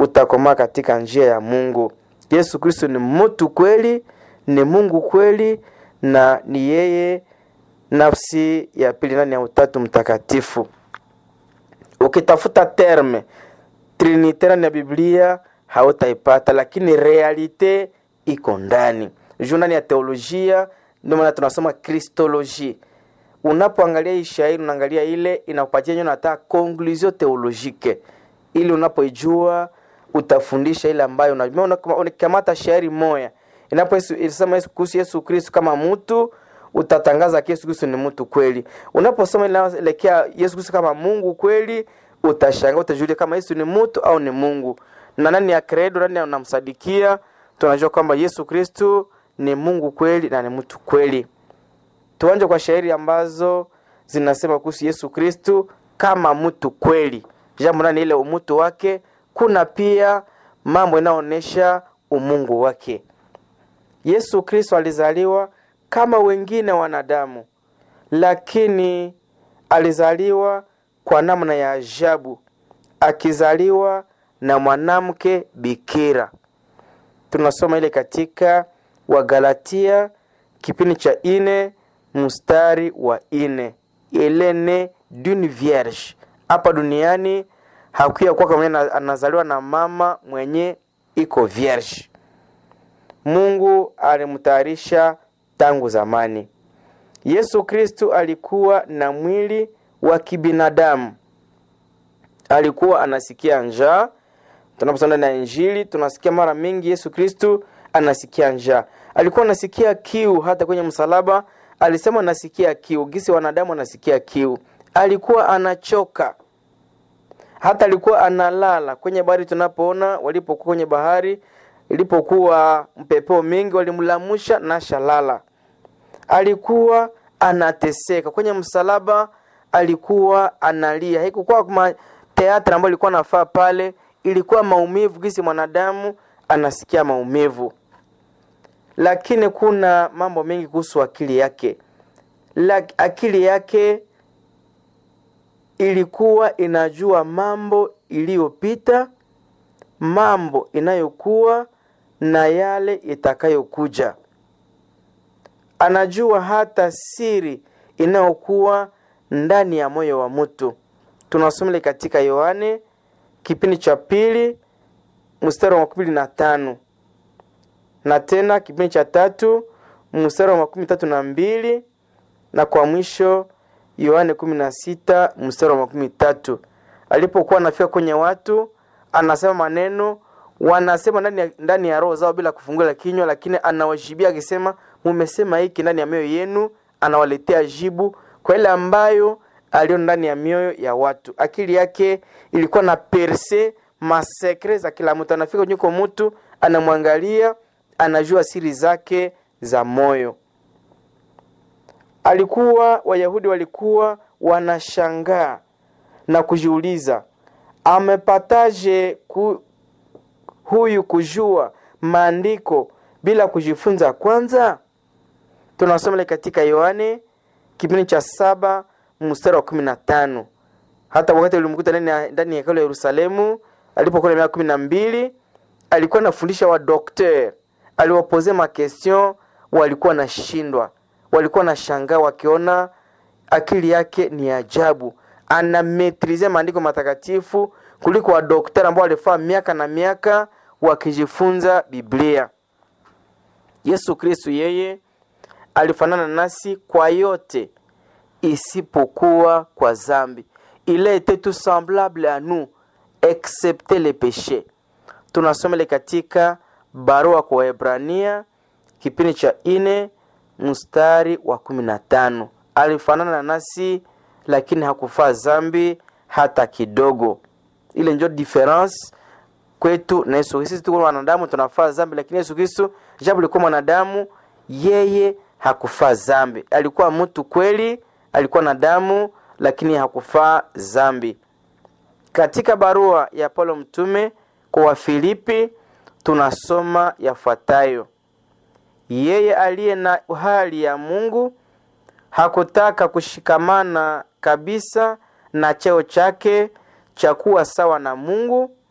utakomaa katika njia ya Mungu. Yesu Kristo ni mtu kweli, ni Mungu kweli, na ni yeye nafsi ya pili ndani ya Utatu Mtakatifu. Ukitafuta terme trinite ndani ya Biblia hautaipata, lakini realite iko ndani juu ndani ya teolojia. Ndio maana tunasoma kristoloji. Unapoangalia hii shairi, unaangalia ile inakupatia nyo nata conclusion theologique, ili unapoijua utafundisha ile ambayo unajua. Unakamata shairi moya inaposema Yesu kuhusu Yesu Kristo kama mtu, utatangaza Yesu Kristo ni mtu kweli. Unaposoma inaelekea Yesu Kristo kama Mungu kweli, utashangaa, utajulia kama Yesu ni mtu au ni Mungu, na nani ya credo, nani unamsadikia. Tunajua kwamba Yesu Kristo ni Mungu kweli na ni mtu kweli. Tuanje kwa shairi ambazo zinasema kuhusu Yesu Kristo kama mtu kweli. Jambo nani ile umutu wake, kuna pia mambo inaonyesha umungu wake. Yesu Kristo alizaliwa kama wengine wanadamu, lakini alizaliwa kwa namna ya ajabu, akizaliwa na mwanamke bikira. Tunasoma ile katika Wagalatia kipindi cha ine mstari wa ine elene d'une vierge. Hapa duniani hakuya kuwa kama anazaliwa na mama mwenye iko vierge. Mungu alimtayarisha tangu zamani. Yesu Kristu alikuwa na mwili wa kibinadamu, alikuwa anasikia njaa. Tunaposoma ndani ya Injili tunasikia mara mingi Yesu Kristu anasikia njaa, alikuwa anasikia kiu. Hata kwenye msalaba alisema anasikia kiu, gisi wanadamu anasikia kiu. Alikuwa anachoka, hata alikuwa analala kwenye bahari. Tunapoona walipokuwa kwenye bahari ilipokuwa mpepeo mingi, walimlamusha na shalala. Alikuwa anateseka kwenye msalaba, alikuwa analia. Haikukuwa kama teatri ambayo ilikuwa nafaa pale, ilikuwa maumivu, gisi mwanadamu anasikia maumivu. Lakini kuna mambo mengi kuhusu akili yake. La, akili yake ilikuwa inajua mambo iliyopita, mambo inayokuwa na yale itakayokuja. Anajua hata siri inayokuwa ndani ya moyo wa mtu. Tunasoma katika Yohane kipindi cha pili mstari wa makumi na tano na tena kipindi cha tatu mstari wa makumi tatu na mbili na kwa mwisho Yohane kumi na sita mstari wa makumi tatu alipokuwa anafika kwenye watu anasema maneno wanasema ndani ya, ndani ya roho zao bila kufungula kinywa, lakini anawajibia akisema, mumesema hiki ndani ya mioyo yenu. Anawaletea jibu kwa ile ambayo aliona ndani ya mioyo ya watu. Akili yake ilikuwa na perse masekre za kila mtu. Anafika nyuko mtu anamwangalia, anajua siri zake za moyo. Alikuwa Wayahudi walikuwa wanashangaa na kujiuliza amepataje ku, huyu kujua maandiko bila kujifunza kwanza? Tunasoma katika Yohane kipindi cha saba mstari wa kumi na tano hata wakati ulimkuta ndani ya hekalu ya Yerusalemu alipokuwa na miaka kumi na mbili alikuwa anafundisha wa dokter, aliwapoze makestion, walikuwa nashindwa, walikuwa na shangaa wakiona akili yake ni ajabu, anametrize maandiko matakatifu kuliko wadoktari ambao walifaa miaka na miaka wakijifunza Biblia. Yesu Kristu yeye alifanana nasi kwa yote isipokuwa kwa zambi. Il a été tout semblable à nous excepté les péchés. Tunasoma katika barua kwa Waebrania kipindi cha ine mstari wa kumi na tano. Alifanana nasi lakini hakufaa zambi hata kidogo. Ile ndio difference kwetu na Yesu. Sisi tuko wanadamu tunafaa zambi, lakini Yesu Kristo japo alikuwa mwanadamu, yeye hakufaa zambi. Alikuwa mtu kweli, alikuwa na damu, lakini hakufaa zambi. Katika barua ya Paulo mtume kwa Wafilipi tunasoma yafuatayo: yeye aliye na hali ya Mungu hakutaka kushikamana kabisa na cheo chake cha kuwa sawa na Mungu,